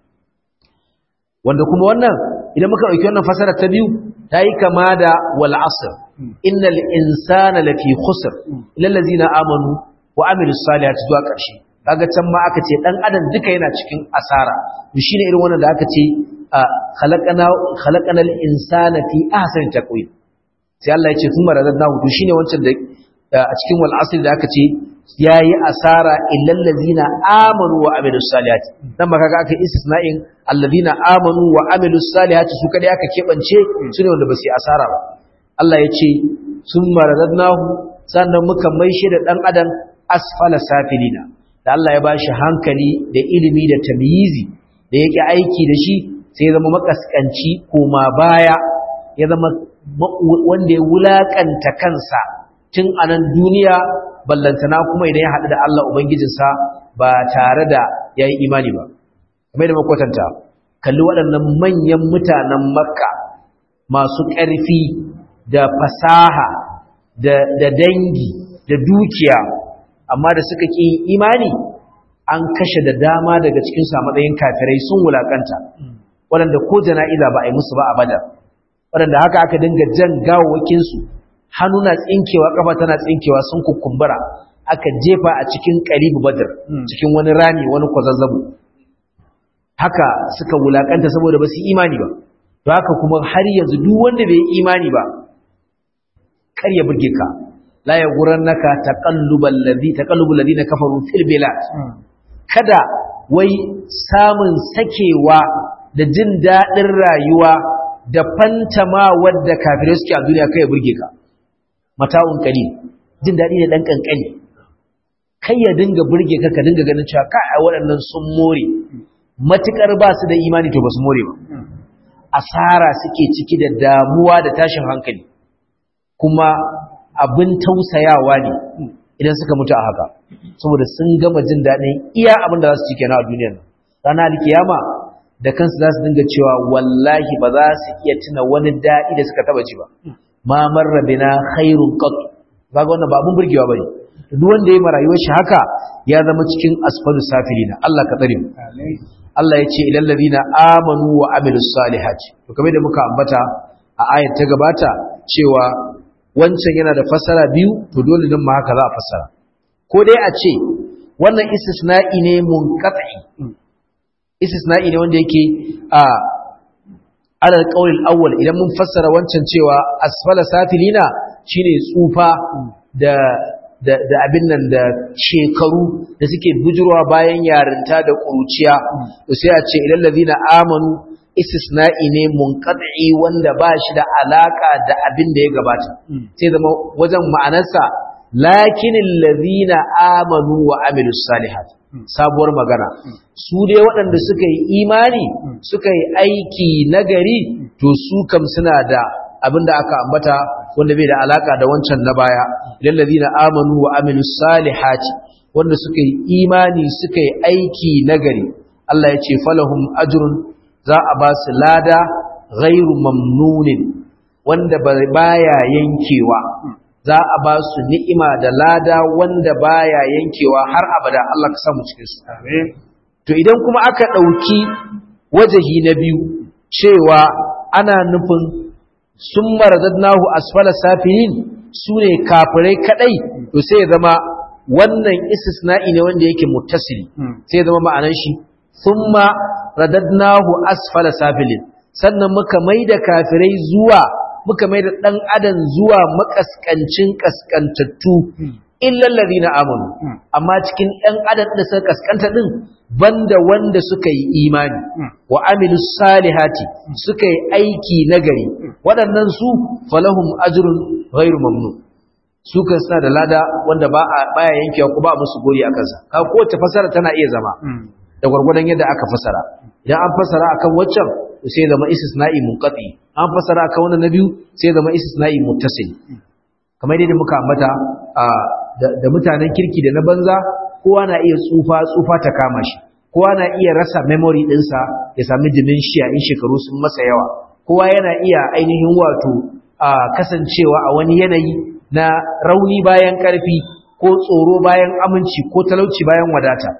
wanda kuma wannan idan muka ɗauki wannan fasara ta biyu ta yi kama da wal asr innal insana lafi khusr illal ladzina amanu wa amilus salihati zuwa ƙarshe kaga can ma aka ce dan adam duka yana cikin asara to shine irin wannan da aka ce khalaqana khalaqanal insana fi ahsani taqwim sai Allah ya ce thumma radadnahu to shine wancan da a cikin wal asr da aka ce yayi asara illal ladzina amanu wa amilus salihati dan ba kaga aka istisna'in alladhina amanu wa amilus salihati su kadai aka kebance su ne wanda ba su yi asara ba Allah ya ce thumma radadnahu sannan muka maishe da dan adam asfala safilina da Allah ya bashi hankali da ilimi da tamyizi da yake aiki da shi sai ya zama makaskanci koma baya ya zama wanda ya wulakanta kansa tun a nan duniya ballantana kuma idan ya haɗu da Allah Ubangijinsa ba tare da ya yi imani ba. Kamar da makwatanta, kalli waɗannan manyan mutanen Makka masu ƙarfi da fasaha da dangi da dukiya, amma da suka ƙi imani an kashe da dama daga cikinsu a matsayin kafirai sun wulakanta, waɗanda ko jana'iza ba a yi musu ba a badar, waɗanda haka aka dinga jan gawawakinsu hannu na tsinkewa kafa tana tsinkewa sun kukumbura aka jefa a cikin qaribu badr cikin wani rami wani kwazazzabo haka suka wulakanta saboda ba su imani ba to haka kuma har yanzu duk wanda bai imani ba kar ya burge ka la yaghurannaka taqallubal ladhi taqallubul ladina kafaru fil bilad kada wai samun sakewa da jin dadin rayuwa da fantama wadda kafirai suke a duniya kai ya burge ka mata'un qalil jin dadi ne dan kankani kai ya dinga burge ka ka dinga ganin cewa kai waɗannan sun more matukar ba su da imani to ba su more ba asara suke ciki da damuwa da tashin hankali kuma abin tausayawa ne idan suka mutu a haka saboda sun gama jin daɗin iya abin da za su ci kenan a duniyar nan ranar alkiyama da kansu za su dinga cewa wallahi ba za su iya tuna wani daɗi da suka taba ji ba ma marra bina khairun qat kaga wannan ba abun burgewa bane duk wanda yayi rayuwar shi haka ya zama cikin asfalu safilina Allah ka tsare mu Allah ya ce ilal ladina amanu wa amilus salihati to kamar da muka ambata a ayat ta gabata cewa wancan yana da fasara biyu to dole din ma haka za a fasara ko dai a ce wannan istisna'i ne munqati istisna'i ne wanda yake a alal qaulil awwal idan mun fassara wancan cewa asfala safilina shine tsufa da da da abin nan da shekaru da suke bujurwa bayan yarinta da kuruciya to sai a ce ilal ladina amanu istisna'i ne munqati wanda ba shi da alaka da abin da ya gabata sai zama wajen ma'anarsa lakinil ladina amanu wa amilus salihati sabuwar magana su dai waɗanda suka yi imani suka yi aiki nagari to su kam suna da abin da aka ambata wanda bai da alaka da wancan na baya idan ladina amanu wa amilus salihati wanda suka yi imani suka yi aiki nagari Allah ya ce falahum ajrun za a ba su lada ghairu mamnunin wanda baya yankewa za a ba su ni'ima da lada wanda baya yankewa har abada Allah ka samu cikin su to idan kuma aka dauki wajahi na biyu cewa ana nufin summa radadnahu asfala safilin sune kafirai kadai to sai ya zama wannan istisna'i ne wanda yake muttasili sai ya zama ma'anar shi summa radadnahu asfala safilin sannan muka maida kafirai zuwa muka maida dan adam zuwa makaskancin kaskantattu illal ladina amanu amma cikin ɗan adam da suka kaskanta din banda wanda suka yi imani wa amilus salihati suka yi aiki nagari waɗannan su falahum ajrun ghairu mamnun su kan suna da lada wanda ba a baya yankewa ko ba musu gori a kansa ka kowace fasara tana iya zama da gwargwadon yadda aka fasara idan an fasara akan waccan sai zama istisna'i munqati an fasara akan wannan na biyu sai zama istisna'i muttasil kamar yadda muka ambata da mutanen kirki da na banza kowa na iya tsufa tsufa ta kama shi kowa na iya rasa memory ɗinsa ya sami dementia in shekaru sun masa yawa kowa yana iya ainihin wato kasancewa a wani yanayi na rauni bayan ƙarfi ko tsoro bayan aminci ko talauci bayan wadata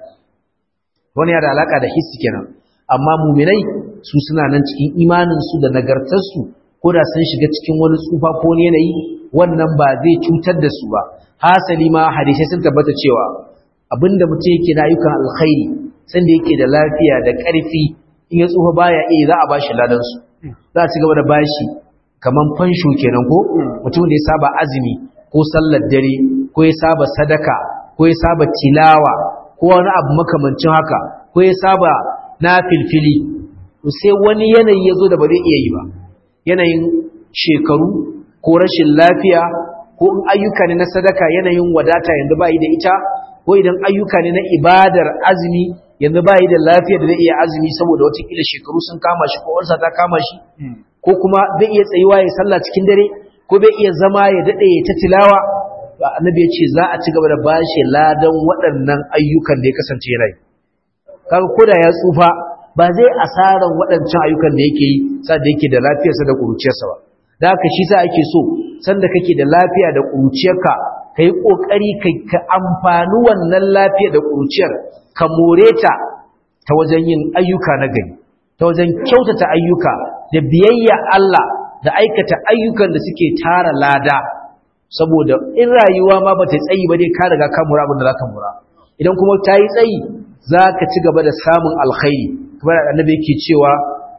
wani yana da alaka da hissi kenan amma muminai su suna nan cikin imaninsu da nagartarsu ko da sun shiga cikin wani tsufa ko wani yanayi wannan ba zai cutar da su ba hasali ma hadisai sun tabbata cewa abinda mutum yake na ayyukan alkhairi sanda yake da lafiya da ƙarfi in ya tsufa baya iya za a bashi ladan su za a ci gaba da bashi kaman fansho kenan ko mutum da ya saba azumi ko sallar dare ko ya saba sadaka ko ya saba tilawa ko wani abu makamancin haka ko ya saba na filfili sai wani yanayi ya zo da ba zai iya yi ba yanayin shekaru ko rashin lafiya ko in ayyuka ne na sadaka yanayin wadata yanzu ba yi da ita ko idan ayyuka ne na ibadar azumi yanzu ba yi da lafiya da zai iya azumi saboda watakila shekaru sun kama shi ko wansa ta kama shi ko kuma zai iya tsayuwa ya sallah cikin dare ko bai iya zama ya daɗe ya ta tilawa annabi ya ce za a ci gaba da bashi ladan waɗannan ayyukan da ya kasance yana yi kaga koda ya tsufa ba zai asaran waɗancan ayyukan da yake yi sa da yake da lafiyarsa da ƙuruciyarsa ba da haka shi sa ake so sanda kake da lafiya da ƙuruciyarka ka yi ƙoƙari ka amfani wannan lafiya da ƙuruciyar ka more ta ta wajen yin ayyuka na gari ta wajen kyautata ayyuka da biyayya Allah da aikata ayyukan da suke tara lada saboda in rayuwa ma ba ta tsayi ba dai ka riga ka mura abin da za ka mura idan kuma ta yi tsayi za ka ci gaba da samun alkhairi kamar annabi yake cewa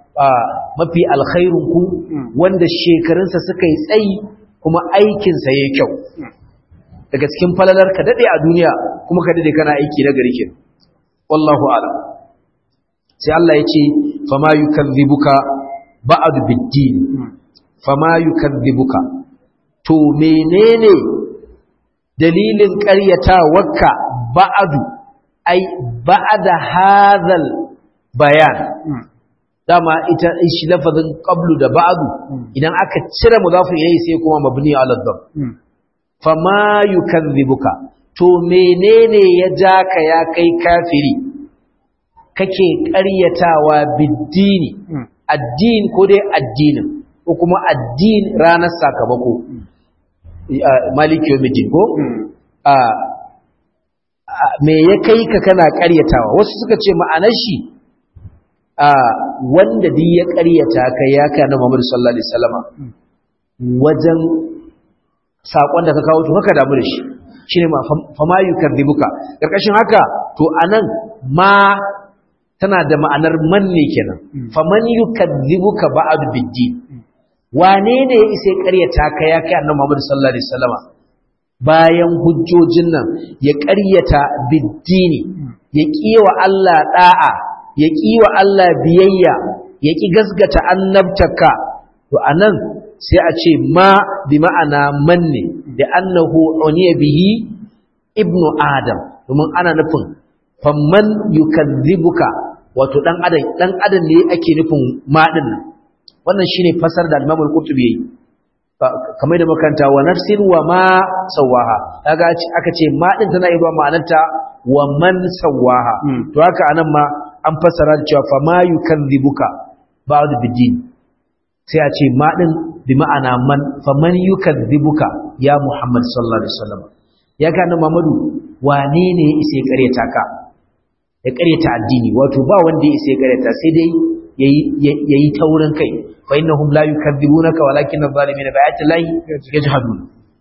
mafi alkhairun ku wanda shekarunsa suka yi tsayi kuma aikinsa ya yi kyau daga cikin falalar ka daɗe a duniya kuma ka daɗe kana aiki na gari kenan wallahu a'lam sai Allah ya ce fama yukadhibuka ba'd bid-din fama yukadhibuka to menene dalilin ƙaryatawarka ba'adu ai ba'da hadhal bayan dama ita shi lafazin qablu da ba'du idan aka cire mudafin ilayhi sai kuma mabni ala dhab fama yukadhibuka to menene ya jaka ya kai kafiri kake ƙaryatawa biddini addini ko dai addinin ko kuma addin ranar sakamako maliki yawmiddin ko me ya kai ka kana ƙaryatawa wasu suka ce ma'anar shi wanda duk ya ƙaryata ka ya kai na Muhammadu sallallahu alaihi wasallama wajen sakon da ka kawo to haka damu da shi shine ma fama yukadzibuka karkashin haka to anan ma tana da ma'anar man ne kenan faman yukadzibuka ba'd biddin wane ne ya isa ƙaryata ka ya kai annabi Muhammad sallallahu alaihi wasallama bayan hujjojin nan ya ƙaryata biddini ya kiwa Allah da'a ya kiwa Allah biyayya ya ki gasgata annabtaka to anan sai a ce ma bi ma'ana man ne da annahu uniya bihi ibnu adam domin ana nufin famman yukadzibuka wato dan adam dan adam ne ake nufin ma din nan wannan shine fasar da Imam Al-Qurtubi yayi kamar da makanta wa nafsin wa ma sawaha kaga aka ce ma din tana iya ma'anarta wa man sawaha to haka anan ma an fassara da cewa fa ma yukadzibuka ba'd bidin sai a ce ma din bi ma'ana man fa man yukadzibuka ya Muhammad sallallahu alaihi wasallam ya ga nan Muhammadu wane ne ya isa ya kareta ka ya karyata addini wato ba wanda ya isa ya karyata sai dai yayi taurin kai fa innahum la yukadzibunaka walakin adh-dhalimina bi ayati llahi yajhadun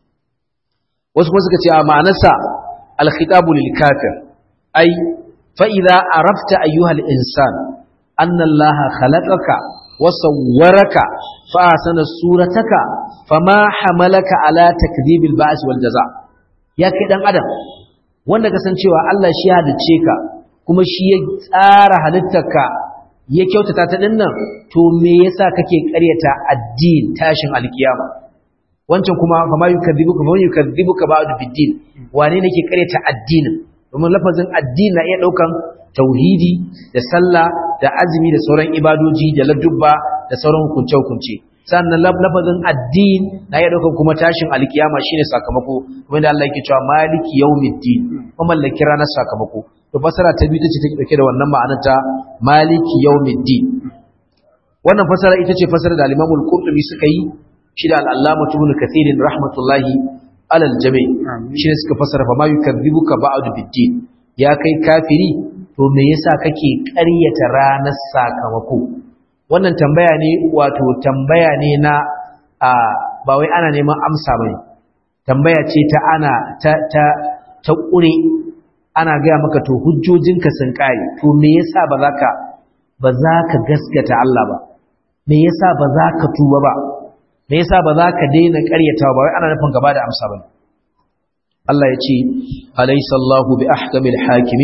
wasu kuma suka ce a ma'anarsa al-khitabu lil kafir ai fa idza arafta ayyuha al-insan anna allaha khalaqaka wa sawwaraka fa ahsana surataka fama hamalaka ala takdhibil ba's wal jaza ya kai dan adam wanda kasancewa Allah shi ya halice ka kuma shi ya tsara halittarka ya kyautata ta dinnan to me yasa kake ƙaryata addin tashin alkiyama wancan kuma fa ma yukadzibuka fa yukadzibuka ba'du biddin wane ne ke ƙaryata addinin domin lafazin addini na iya daukan tauhidi da sallah da azumi da sauran ibadoji da ladubba da sauran hukunce hukunce sannan lafazin addin na iya daukan kuma tashin alkiyama shine sakamako kuma da Allah yake cewa maliki yawmiddin kuma mallaki ranar sakamako to fasara ta biyu tace take dauke da wannan ma'anar ta maliki yawmiddin wannan fasara ita ce fasara da al-Imam al-Qurtubi suka yi shi da al-Allama Ibn Kathir rahmatullahi alal jami' shi ne suka fasara fa ma yukadzibuka ba'du biddin ya kai kafiri to me yasa kake ƙaryata ranar sakamako wannan tambaya ne wato tambaya ne na a ba wai ana neman amsa bane tambaya ce ta ana ta ta ta ƙure ana gaya maka to hujjojinka sun kare to me yasa ba za ka ba za ka gaskata Allah ba me yasa ba za ka tuba ba me yasa ba za ka daina ƙaryatawa ba wai ana nufin gaba da amsa bane Allah ya ce alaysa Allahu bi ahkamil hakimi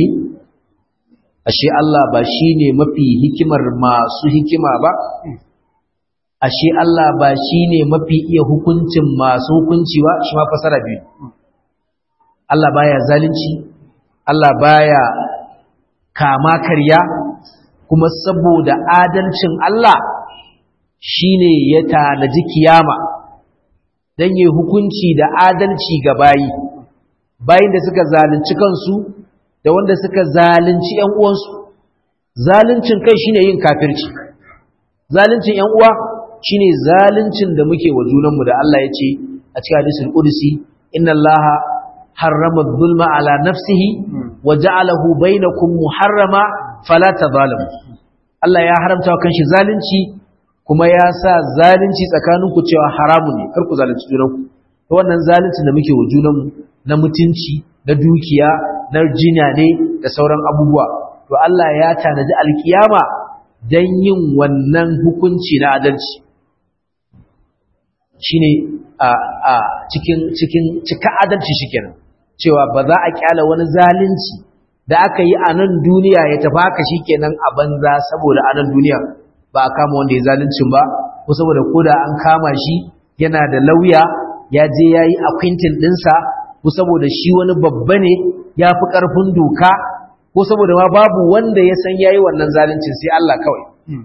ashe Allah ba shine mafi hikimar masu hikima ba ashe Allah ba shine mafi iya hukuncin masu hukunci ba shi ma fasara biyu Allah baya zalunci Allah baya kama karya kuma saboda adalcin Allah shine ya tanaji kiyama dan yi hukunci da adalci ga bayi bayin da suka zalunci kansu da wanda suka zalunci ƴan uwansu zaluncin kai shine yin kafirci zaluncin ƴan uwa shine zaluncin da muke wa junanmu da Allah ya ce a cikin hadisul qudsi inna allaha harrama dhulma ala nafsihi wa ja'alahu bainakum muharrama fala tadhalamu Allah ya haramta wa kanshi zalunci kuma ya sa zalunci tsakaninku cewa haramun ne kar ku zalunci junanku to wannan zalunci da muke wa junanmu na mutunci na dukiya na jinya ne da sauran abubuwa to Allah ya tanaji alkiyama dan yin wannan hukunci na adalci shine a a cikin cikin cika adalci shikenan cewa ba za a kyala wani zalunci da aka yi a nan duniya ya tafi haka shikenan a banza saboda a nan duniya ba a kama wanda ya zaluncin ba ko saboda koda an kama shi yana da lauya ya je ya yi akwintin ɗinsa ko saboda shi wani babba ne ya fi ƙarfin doka ko saboda ma babu wanda ya san ya yi wannan zaluncin sai Allah kawai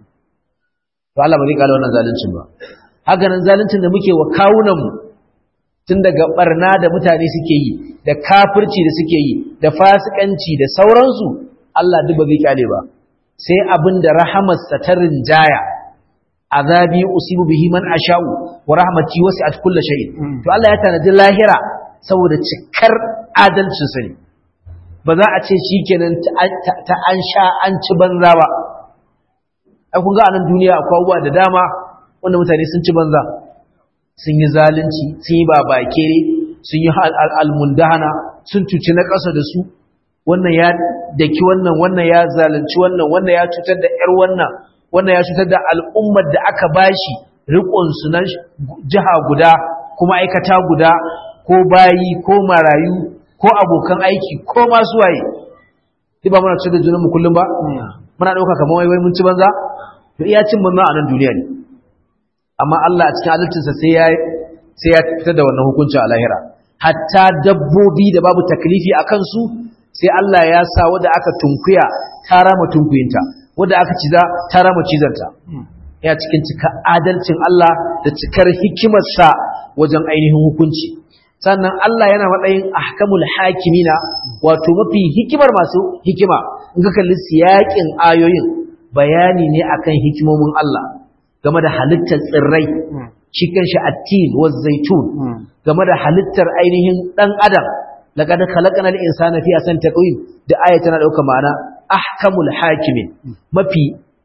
to Allah ba zai kala wannan zaluncin ba haka nan zaluncin da muke wa kawunanmu tun daga barna da mutane suke yi da kafirci da suke yi da fasikanci da sauransu Allah duk ba zai kyale ba sai abin da rahamarsa ta rinjaya azabi usibu bihi man asha'u wa rahmati wasi'at kulli shay'in to Allah ya tanadi lahira saboda cikar adalcin sa ne ba za a ce shikenan ta an sha an ci banza ba ai kun ga anan duniya akwai abubuwa da dama wanda mutane sun ci banza sun yi zalunci sun yi babakere sun yi almundahana sun cuci na ƙasa da su wannan ya daki wannan wannan ya zalunci wannan wannan ya cutar da ƴar wannan wannan ya cutar da al'ummar da aka bashi riƙon su na jiha guda kuma aikata guda ko bayi ko marayu ko abokan aiki ko masu waye duk ba muna cutar da junanmu kullum ba muna ɗauka kamar wai wai mun ci banza to iya cin banza a nan duniya ne amma Allah a cikin adalcinsa sai ya sai ya fitar da wannan hukunci a lahira hatta dabbobi da babu taklifi a kansu sai Allah ya sa wadda aka tunkuya ta rama tunkuyinta wadda aka ciza ta rama cizanta ya cikin cika adalcin Allah da cikar hikimarsa wajen ainihin hukunci sannan Allah yana matsayin ahkamul hakimina wato mafi hikimar masu hikima in ka kalli siyakin ayoyin bayani ne akan hikimomin Allah game da halittar tsirrai shi kanshi attin wa zaitun game da halittar ainihin dan adam laqad khalaqnal insana fi ahsani taqwim da aya tana dauka ma'ana ahkamul hakimin mafi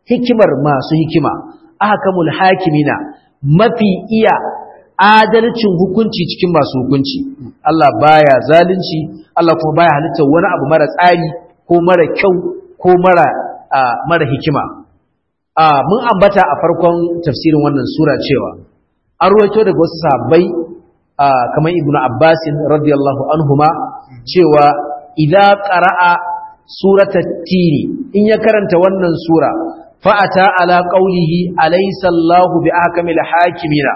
hikimar masu hikima ahkamul hakimina mafi iya adalcin hukunci cikin masu hukunci Allah baya zalunci Allah kuma baya halitta wani abu mara tsari ko mara kyau ko mara mara hikima mun ambata a farkon tafsirin wannan sura cewa an ruwaito daga wasu sahabbai kamar ibnu abbasin radiyallahu anhuma cewa idza qara'a surata tini in ya karanta wannan sura fa'ata ala qaulihi alaysa Allahu bi ahkamil hakimina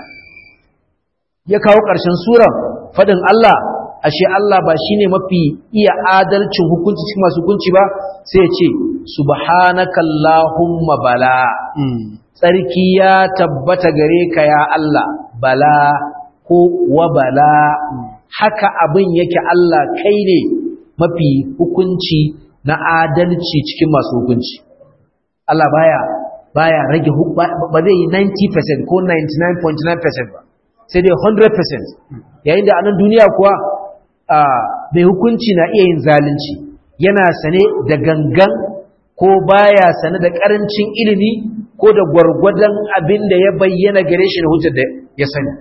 ya kawo ƙarshen suran fadin Allah ashe Allah ba shine mafi iya adalcin hukunci cikin masu hukunci ba sai ya ce subhanakallahumma bala tsarki ya tabbata gare ka ya Allah bala ko wa bala haka abin yake Allah kai ne mafi hukunci na adalci cikin masu hukunci Allah baya baya rage ba zai yi 90% ko 99.9% ba sai dai 100% yayin da a nan duniya kuwa mai hukunci na iya yin zalunci yana sane da gangan ko baya sane da karancin ilimi ko da gwargwadon abin da ya bayyana gare shi da hujjar da ya sani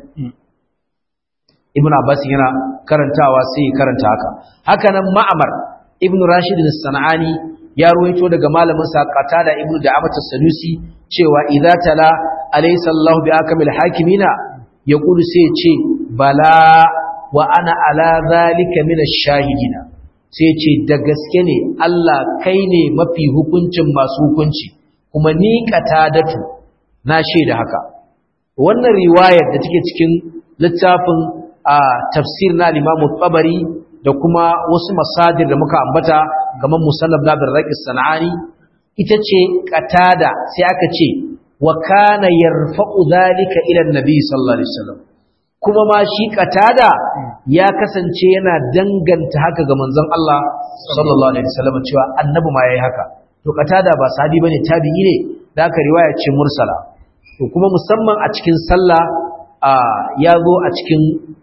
ibn abbas yana karantawa sai ya karanta haka haka nan ma'amar ibn rashid sanani ya ruwaito daga malamin sa qatada ibn da'amat as-sadusi cewa idza tala alaysa allah bi akamil hakimina yaqulu sai ce bala wa ana ala zalika min ash-shahidina sai ce da gaske ne Allah kai ne mafi hukuncin masu hukunci kuma ni qatadatu na shaida haka wannan riwayar da take cikin littafin a tafsir na Imam Tabari da kuma wasu masadir da muka ambata kamar Musannaf na Birraqi Sanani ita ce qatada sai aka ce wa kana yarfa'u dhalika ila an-nabi sallallahu alaihi wasallam kuma ma shi qatada ya kasance yana danganta haka ga manzon Allah sallallahu alaihi wasallam cewa annabi ma yayi haka to qatada ba sahabi bane tabi'i ne da aka riwaya ce mursala to kuma musamman a cikin sallah ya zo a cikin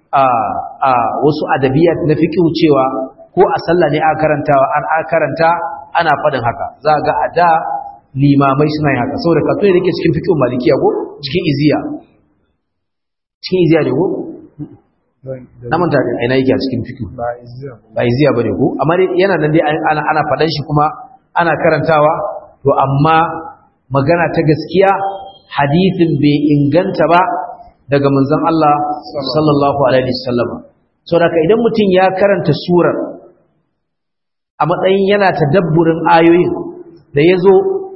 wasu adabiyat na fiqh cewa ko a sallah ne aka karantawa an aka karanta ana fadin haka za ga a da limamai suna yin haka saboda kafin da yake cikin fiqh malikiya ko cikin iziya cikin iziya ne ko na manta ina yake a cikin fiqh ba iziya bane ko amma yana nan dai ana ana fadan shi kuma ana karantawa to amma magana ta gaskiya hadithin bai inganta ba daga manzon Allah sallallahu alaihi wasallam saboda idan mutum ya karanta surar a matsayin yana tadabburin ayoyin da yazo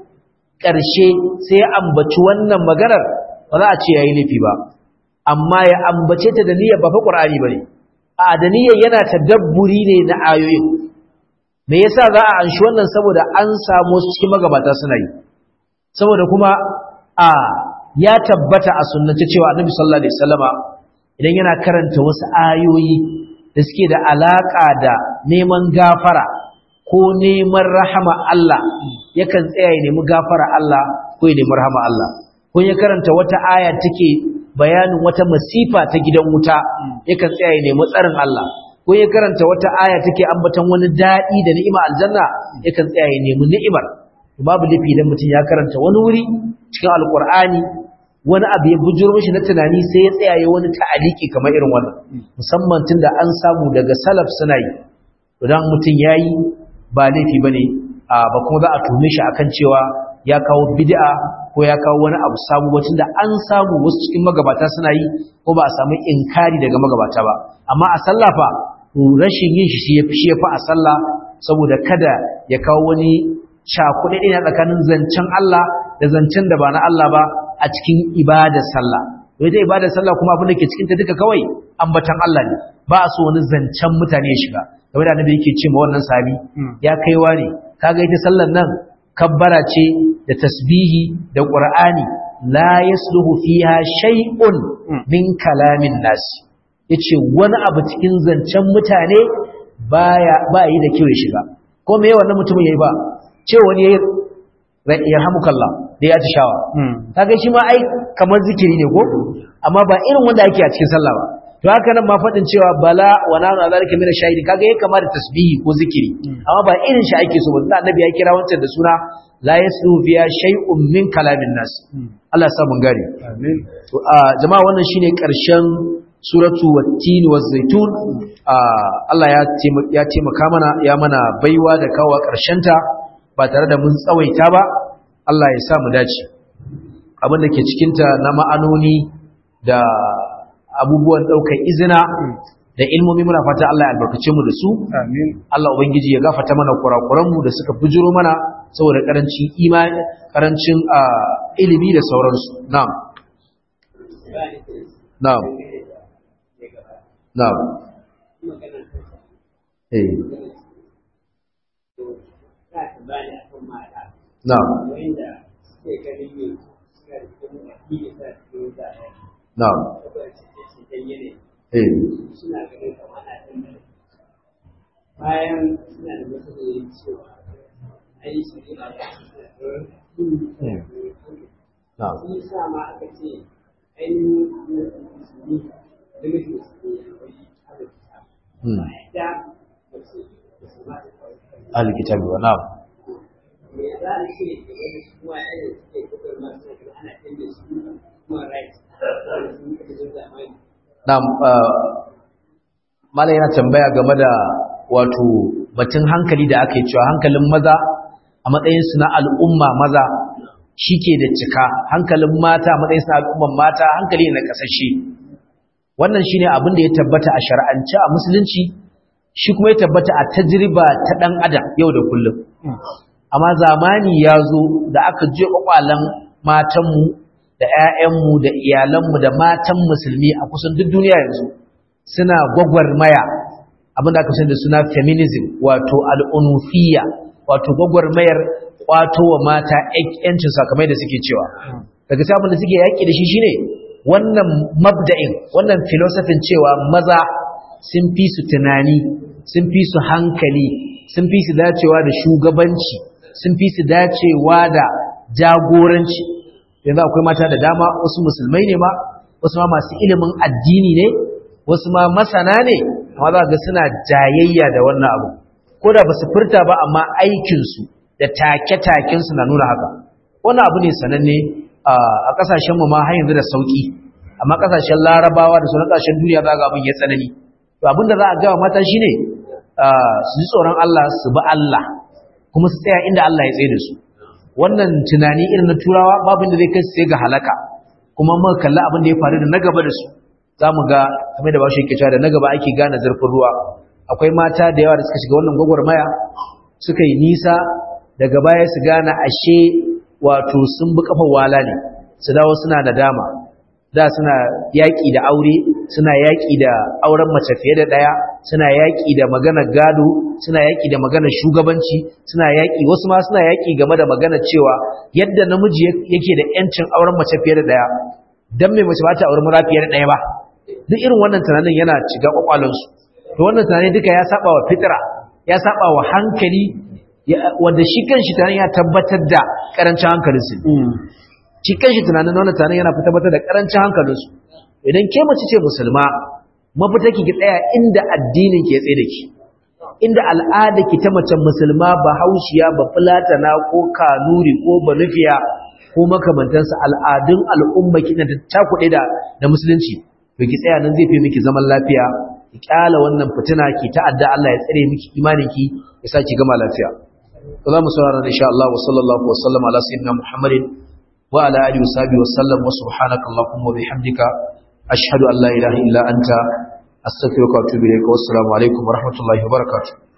ƙarshe sai ya ambaci wannan maganar ba za a ce yayi nufi ba amma ya ambace ta da niyyar ba fa Qur'ani bane a da niyyar yana tadabburi ne na ayoyin me yasa za a anshi wannan saboda an samu su cikin magabata suna yi saboda kuma a ya tabbata a sunnata cewa annabi sallallahu alaihi wasallama idan yana karanta wasu ayoyi da suke da alaka da neman gafara ko neman rahama Allah yakan tsaya ya nemi gafara Allah ko ya nemi rahama Allah ko ya karanta wata aya take bayanin wata masifa ta gidan wuta yakan tsaya ya nemi tsarin Allah ko ya karanta wata aya take ambaton wani dadi da ni'ima aljanna yakan tsaya ya nemi ni'imar babu lafi idan mutum ya karanta wani wuri cikin alkur'ani wani abu ya bujuro mishi na tunani sai ya tsaya ya wani ta'aliki kamar irin wannan musamman tunda an samu daga salaf suna yi idan mutum yayi ba laifi bane ba kuma za a tume shi akan cewa ya kawo bid'a ko ya kawo wani abu sabu ba tunda an samu wasu cikin magabata suna yi ko ba a samu inkari daga magabata ba amma a sallah fa rashin yin shi ya fi a sallah saboda kada ya kawo wani cakuɗe ɗaya tsakanin zancen Allah da zancen da ba na Allah ba a cikin ibadar sallah wai ta ibadar sallah kuma abin da ke cikin ta duka kawai ambatan Allah ne ba a so wani zancen mutane ya shiga game da annabi yake ce ma wannan sahabi ya kaiwa ne kaga ita sallar nan kabbara ce da tasbihi da qur'ani la yasluhu fiha shay'un min kalamin nas yace wani abu cikin zancen mutane baya ba yi da kyau ya shiga ko me wannan mutumin yayi ba ce wani yayi yarhamukallah da ya tishawa kaga shi ma ai kamar zikiri ne ko amma ba irin wanda ake a cikin sallah ba to haka nan ma fadin cewa bala wa nanu zalika min shahidi kaga yayi kamar tasbihi ko zikiri amma ba irin shi ake so ba dan annabi ya kira wancan da suna la yaslu fiha shay'un min kalamin nas Allah ya sa mun gane amin to a jama'a wannan shine karshen suratu wat-tin waz-zaitun Allah ya ya taimaka mana ya mana baiwa da kawo karshen ta ba tare da mun tsawaita ba Allah ya sa mu dace abin da ke cikin ta na ma'anoni da abubuwan daukar izina da ilmomi muna fata Allah ya albarkace mu da su amin Allah ubangiji ya gafarta mana kurakuran mu da suka bujiro mana saboda karancin imani karancin ilimi da sauransu na'am na'am na'am eh na'am na'am eh bayan suna da matsalolin cewa ai shari'a da na'am sun sa ma aka ce ainihin musulmi da mutum musulmi akwai arziki hmm da mace musulma ta kawai alkitabi wa na'am me za a ce da wani kuma yadda suke kudin masu kuma ana canza su kuma right sun kaji zamani na'am malai yana tambaya game da wato batun hankali da aka yi cewa hankalin maza a matsayin su na al'umma maza shike da cika hankalin mata a matsayin su na al'umman mata hankali ne na kasashe wannan shine abin da ya tabbata a shar'ance a musulunci shi kuma ya tabbata a tajriba ta dan adam yau da kullum amma zamani ya zo da aka je kwakwalan matanmu da 'ya'yanmu da iyalanmu da matan musulmi a kusan duk duniya yanzu suna gwagwarmaya abinda aka sani da suna feminism wato al'unufiya wato gwagwarmayar kwato wa mata yancin sakamai da suke cewa daga sabon da suke yaƙi da shi shine wannan mabda'in wannan filosofin cewa maza sun fi su tunani sun fi su hankali sun fi su dacewa da shugabanci sun fi su dacewa da jagoranci yanzu akwai mata da dama wasu musulmai ne ma wasu ma masu ilimin addini ne wasu ma masana ne amma za ga suna jayayya da wannan abu ko da ba su furta ba amma aikinsu da take-takensu na nuna haka wannan abu ne sananne a ƙasashenmu ma har yanzu da sauƙi amma ƙasashen larabawa da sauran ƙasashen duniya za ga abin ya tsanani to abin da za a gawa mata shine su ji tsoron Allah su bi Allah kuma su tsaya inda Allah ya tsaye da su wannan tunani irin na turawa babu inda zai kai su sai ga halaka kuma muka kalli abin da ya faru da na gaba da su za mu ga kamar da ba shi yake cewa da na gaba ake gane zurfin ruwa akwai mata da yawa da suka shiga wannan gwagwarmaya suka yi nisa daga baya su gane ashe wato sun bi kafa wala ne su dawo suna da dama da suna yaƙi da aure suna yaƙi da auren mace fiye da ɗaya suna yaƙi da maganar gado suna yaƙi da maganar shugabanci suna yaƙi wasu ma suna yaƙi game da maganar cewa yadda namiji yake da ƴancin auren mace fiye da ɗaya dan mai mace ba ta auren mura fiye da ɗaya ba duk irin wannan tunanin yana shiga kwakwalansu to wannan tunani duka ya saba wa fitra ya saba wa hankali wanda shi kanshi tunanin ya tabbatar da karancin hankalinsu shi kanshi tunanin wannan tunanin yana tabbatar da karancin hankalinsu idan ke mace ce musulma mafita ki tsaya inda addinin ke tsaye da ki inda al'ada ki ta mace musulma ba haushiya ba fulatana ko kanuri ko banufiya ko makamantansa al'adun al'umma ki na takuɗe da da musulunci to ki tsaya nan zai fi miki zaman lafiya ki kyala wannan fitina ki ta'adda Allah ya tsare miki imanin ki ya sa ki gama lafiya to za mu saurara insha Allah wa sallallahu wa sallama ala sayyidina Muhammadin wa ala alihi wa sahbihi wa sallam wa subhanaka allahumma wa bihamdika ashhadu an la ilaha illa anta astaghfiruka wa atubu ilayka wa assalamu alaikum wa rahmatullahi wa barakatuh